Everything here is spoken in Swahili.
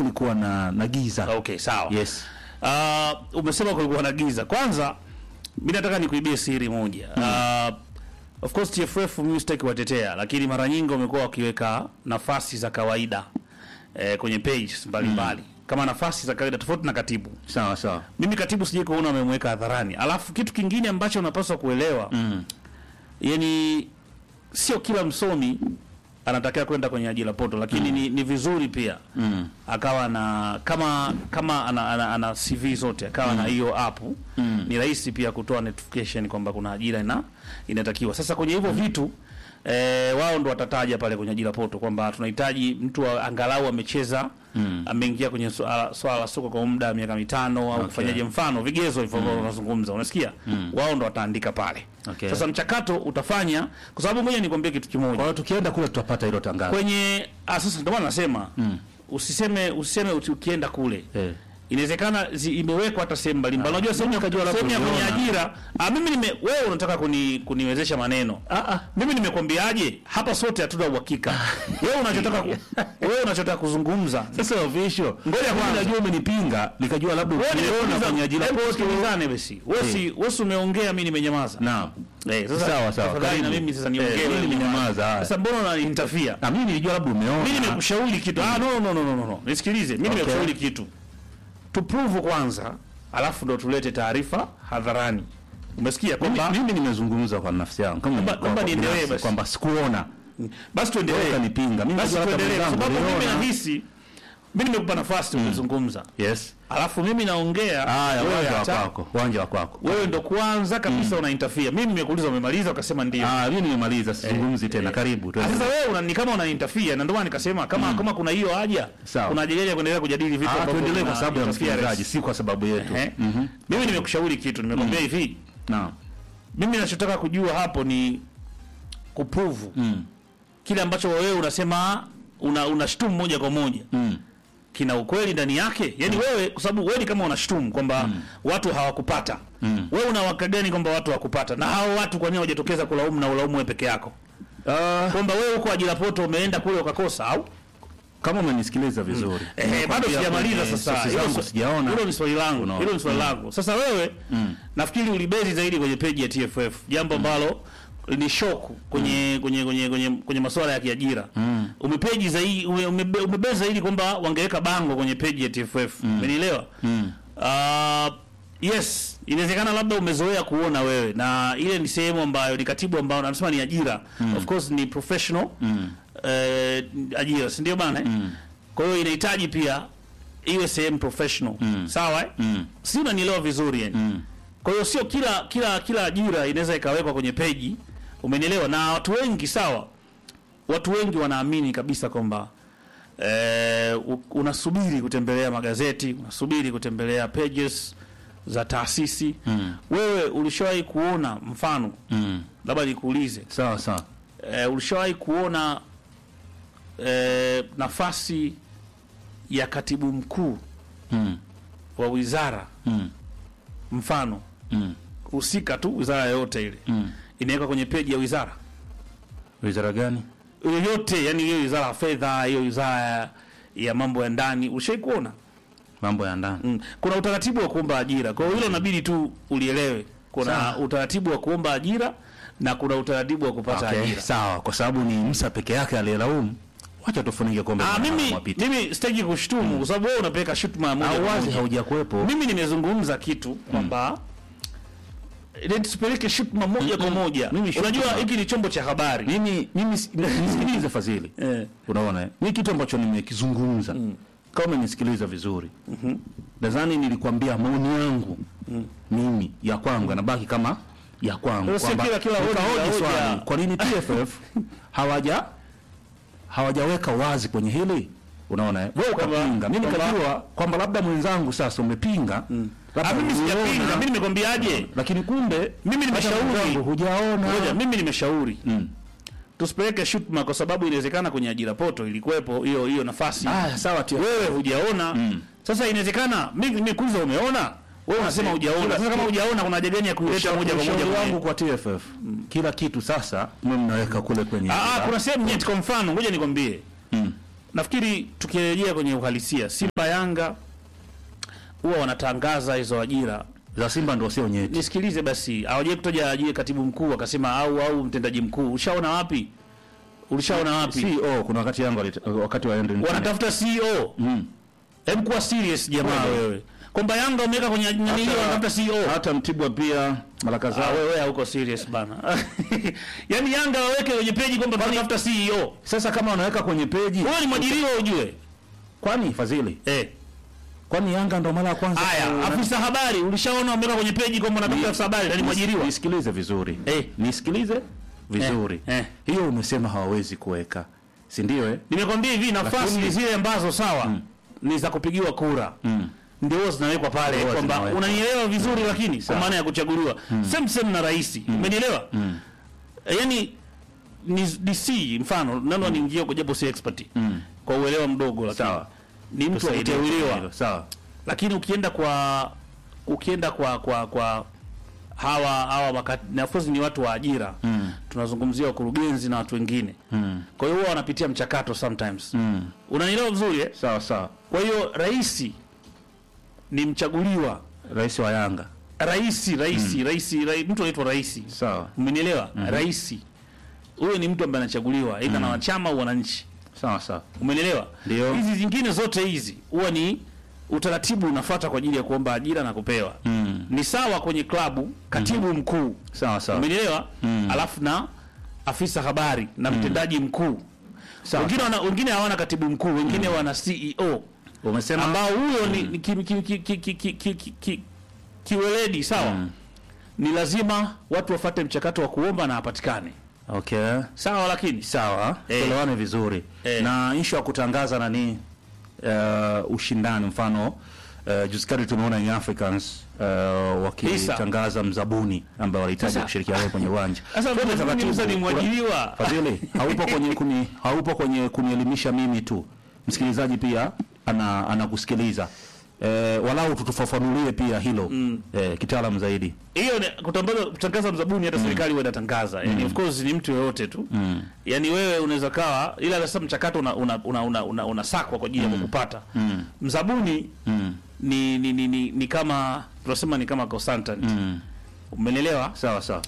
kulikuwa na na giza. Okay, sawa. Yes. Uh, umesema kulikuwa na giza. Kwanza mimi nataka nikuibie siri moja. Uh, of course TFF mimi sitaki kuwatetea, lakini mara nyingi wamekuwa wakiweka nafasi za kawaida eh, kwenye pages mbalimbali kama nafasi za kawaida tofauti na katibu. Sawa sawa. Mimi katibu sijai kuona amemweka hadharani. Alafu kitu kingine ambacho unapaswa kuelewa Mm. yani sio kila msomi anatakiwa kwenda kwenye ajira poto, lakini ni, ni vizuri pia Mm. akawa na kama kama ana, ana, ana CV zote akawa na hiyo app Mm. ni rahisi pia kutoa notification kwamba kuna ajira ina inatakiwa. Sasa kwenye hivyo vitu eh, wao ndo watataja pale kwenye ajira poto kwamba tunahitaji mtu wa, angalau amecheza Mm. ameingia kwenye swala swala la soka kwa muda wa miaka mitano au Okay. kufanyaje, mfano vigezo hivyo ambavyo unazungumza, unasikia wao ndo wataandika pale. Okay. Sasa mchakato utafanya, kwa sababu ngoja nikwambie kitu kimoja Kwa hiyo tukienda kule tutapata hilo tangazo. kwenye ah, sasa ndio maana nasema usiseme usiseme uti- ukienda kule Eh. inawezekana zi- imewekwa hata sehemu mbalimbali. Unajua sehemu ya nikajua labda sehemu ya kwenye uliona. ajira ah, mimi nime wewe unataka kuni, kuniwezesha maneno Ah ah. mimi nimekwambiaje hapa sote hatuna uhakika. wewe unachotaka ku, wewe unachotaka kuzungumza Sasa official. Ngoja Mimi kwanza. Najua umenipinga, nikajua labda wewe ukiona nimekuuliza kwenye ajira hebu post. tusikilizane basi. Wewe si wewe si umeongea mimi nimenyamaza. Naam. Eh, sasa Sawa, sawa. tafadhali na Karibu. mimi sasa Eh, niongee. mimi wewe nimenyamaza, haya. Sasa mbona unaniinterfere? Na mimi nilijua labda umeona. mimi nimekushauri kitu ah, no, no, no, no, no, no. Nisikilize, mimi Okay. nimekushauri kitu tuprove kwanza, alafu ndo tulete taarifa hadharani. Umesikia Mimi, kwamba mimi nimezungumza kwa nafsi yangu kama Naomba- kwa- naomba kwa niendelee binafsi, basi. kwamba sikuona. basi tuendelee, Ukanipinga. Mimi basi najua hata tuendelee, kwa mwenzangu sababu mimi uliona. nahisi mimi nimekupa nafasi kuzungumza, Yes. alafu mimi naongea, Haya, wewe uwanja wa hata- kwako. Uwanja wa kwako. wewe ndo kwanza kabisa una interfere. Mimi nimekuuliza umemaliza, ukasema ndio. Ah, mimi nimemaliza, sizungumzi tena. Karibu. Ah, tuendelee. Sasa wewe una ni kama una interfere, na ndio maana nikasema kama kama kuna hiyo haja, Sawa. kuna haja gani ya kuendelea kujadili vitu Ah, ambavyo tuendelee kwa vina sababu ya interference? msikilizaji, si kwa sababu yetu. Eh? Mhm. Mimi nimekushauri kitu, nimekwambia hivi, Naam. mimi nachotaka kujua hapo ni kuprove Mm. kile ambacho wewe unasema una unashtumu moja kwa moja Mm. kina ukweli ndani yake. Yaani wewe kwa sababu wewe ni kama unashtumu kwamba watu hawakupata. Mm. Wewe una uhakika gani kwamba watu hawakupata? Na hao watu kwa nini hawajatokeza kulaumu na ulaumu wewe peke yako? Ah, Kwamba wewe huko ajira poto umeenda kule ukakosa au? kama umenisikiliza vizuri. Eh, bado Nimekwambia sijamaliza kwenye sasa. sources Hilo zangu swa- sijaona. Hilo ni swali langu. Unaona. Hilo ni swali langu. Sasa wewe nafikiri ulibezi zaidi kwenye peji ya TFF, jambo ambalo ni shoku kwenye kwenye kwenye kwenye kwenye masuala ya kiajira. Umepeji zaidi ume, umebe- umebezi zaidi kwamba wangeweka bango kwenye peji ya TFF. Umenielewa? Ah, yes, inawezekana labda umezoea kuona wewe na ile ni sehemu ambayo ni katibu ambao nasema ni ajira. Of course ni professional eh, ajira, si ndio bana? eh? Kwa hiyo inahitaji pia iwe sehemu professional. Sawa eh? Mm. Si unanielewa vizuri yani. Kwa hiyo sio kila kila kila ajira inaweza ikawekwa kwenye peji. Umenielewa? Na watu wengi sawa. Watu wengi wanaamini kabisa kwamba eh, u- unasubiri kutembelea magazeti, unasubiri kutembelea pages za taasisi. Wewe ulishawahi kuona mfano, Mm. labda nikuulize, Sawa sawa. eh, ulishawahi kuona eh, nafasi ya katibu mkuu Mm. wa wizara Mm. mfano Mm. husika tu, wizara yoyote ile Mm. inawekwa kwenye peji ya wizara Wizara gani? yoyote, yani hiyo wizara ya fedha, hiyo wizara ya- ya mambo ya ndani, ulishawahi kuona? Mambo ya ndani. Mm. Kuna utaratibu wa kuomba ajira, kwa hiyo hilo inabidi tu ulielewe. Kuna Sawa. utaratibu wa kuomba ajira na kuna utaratibu wa kupata Okay, ajira. sawa, kwa sababu ni Musa peke yake aliyelaumu. Wacha tufunike kombe. Ah, la mimi mwapita. mimi sitaki kushtumu kwa sababu wewe unapeleka shutuma ya moja au kwa wazi moja. haujakuwepo. Mimi nimezungumza kitu kwamba ile tusipeleke shutuma moja kwa moja. Mimi shutuma- Unajua hiki ni chombo cha habari. Mimi mimi si- nisikilize Fadhili. Eh. Unaona, eh? ni kitu ambacho nimekizungumza. Kama umenisikiliza vizuri. Nadhani nilikwambia maoni yangu mimi ya kwangu yanabaki kama ya kwangu Sio kila- kila hoja- nikahoji hoja- swali, kwa nini TFF hawaja hawajaweka wazi kwenye hili? Unaona, eh? wewe Kwamba- ukapinga, mimi kwamba- nikajua kwamba labda mwenzangu sasa umepinga, labda Ah, mimi uliona, sijapinga, mimi nimekwambiaje? lakini kumbe Mimi hata nimeshauri. mwenzangu hujaona. Ngoja, mimi nimeshauri Mm. tusipeleke shutuma kwa sababu inawezekana kwenye ajira poto ilikuwepo hiyo hiyo nafasi. Ah, sawa TFF. Wewe hujaona. Sasa inawezekana mimi nimekuuliza umeona? Wewe unasema hujaona. Sasa kama hujaona kuna haja gani ya kuileta moja kwa moja Ushauri kwenye- wangu kwa TFF kila kitu sasa mwe mnaweka kule kwenye Ah, ah, kuna sehemu nyeti kwa mfano, ngoja nikwambie. Mm. nafikiri tukirejea kwenye uhalisia, Simba Yanga huwa wanatangaza hizo ajira. za Simba ndio sio nyeti. Nisikilize basi, hawajai kutaja ajira katibu mkuu akasema au au mtendaji mkuu. Ushaona wapi? Ulishaona wapi? CEO kuna wakati Yanga walita- wakati wa Henry Wanatafuta CEO. Mm. Hebu kuwa serious jamaa Kweli. wewe. Kwamba Yanga wameweka kwenye nani hiyo wanatafuta CEO. hata Mtibwa pia mara Ah, kadhaa. wewe hauko serious bana. Yaani Yanga waweke kwenye peji kwamba tunatafuta CEO. Sasa kama wanaweka kwenye peji, Wewe ni mwajiriwa ujue. kwani Fadhili, Eh. kwani Yanga ndo mara ya kwanza ku- Haya, afisa habari ulishaona wameweka kwenye peji kwamba natafuta afisa habari na ni mwajiriwa. Nisikilize vizuri Eh. nisikilize vizuri Eh, eh. hiyo umesema hawawezi kuweka, si ndio? Eh, Nimekwambia hivi nafasi Lakini- zile ambazo sawa ni za kupigiwa kura. Mm. Ndio huwa zinawekwa pale Huwa kwamba zinawekwa. unanielewa vizuri lakini kwa Sawa. maana ya kuchaguliwa. Same same na rais. Umenielewa? Mm. Eh, Yaani ni DC mfano nani aniingia kwa japo si expert. Mm. Kwa uelewa mdogo lakini Sawa. ni mtu Tusaidie akuteuliwa. hilo, sawa. lakini ukienda kwa ukienda kwa kwa kwa hawa hawa wakati na of course ni watu wa ajira Mm. tunazungumzia wakurugenzi na watu wengine Mm. kwa hiyo huwa wanapitia mchakato sometimes Mm. unanielewa vizuri eh? Sawa sawa. kwa hiyo rais ni mchaguliwa Rais wa Yanga. rais rais rais rai, mtu anaitwa rais Sawa. umenielewa rais huyo ni mtu ambaye anachaguliwa aidha na wanachama au wananchi Sawa sawa. Umenielewa? Ndio. Hizi zingine zote hizi huwa ni utaratibu unafuata kwa ajili ya kuomba ajira na kupewa. Mm. Ni sawa kwenye klabu, katibu mkuu. Sawa sawa. Umenielewa? Mm. Alafu na afisa habari na mtendaji mkuu. Sawa. Wengine wana wengine hawana katibu mkuu, wengine wana CEO Umesema ambao huyo ni, ni ki, ki, ki, ki, ki, ki, ki, ki, ki, kiweledi sawa. Mm. Ni lazima watu wafate mchakato wa kuomba na apatikane. Okay. Sawa lakini Sawa. Eh. Tuelewane vizuri. Eh. Na issue ya kutangaza nani uh, ushindani mfano uh, juzi kati tumeona Young Africans uh, wakitangaza mzabuni ambaye walihitaji Sasa- kushirikiana naye kwenye uwanja. sasa Twende mimi taratibu. sasa ni mwajiriwa. Fadhili, haupo kwenye kuni, haupo kwenye kunielimisha mimi tu, msikilizaji pia ana anakusikiliza eh, walau tutufafanulie pia hilo eh, kitaalamu zaidi. hiyo ni kutangaza kutangaza mzabuni hata serikali huwa inatangaza yani of course ni mtu yoyote tu Mm. yani wewe unaweza kawa ila sasa mchakato una una una, una, una, unasakwa kwa ajili ya kukupata Mm. mzabuni Mm. ni ni, ni, ni ni kama tunasema ni kama consultant Mm. umeelewa Sawa sawa.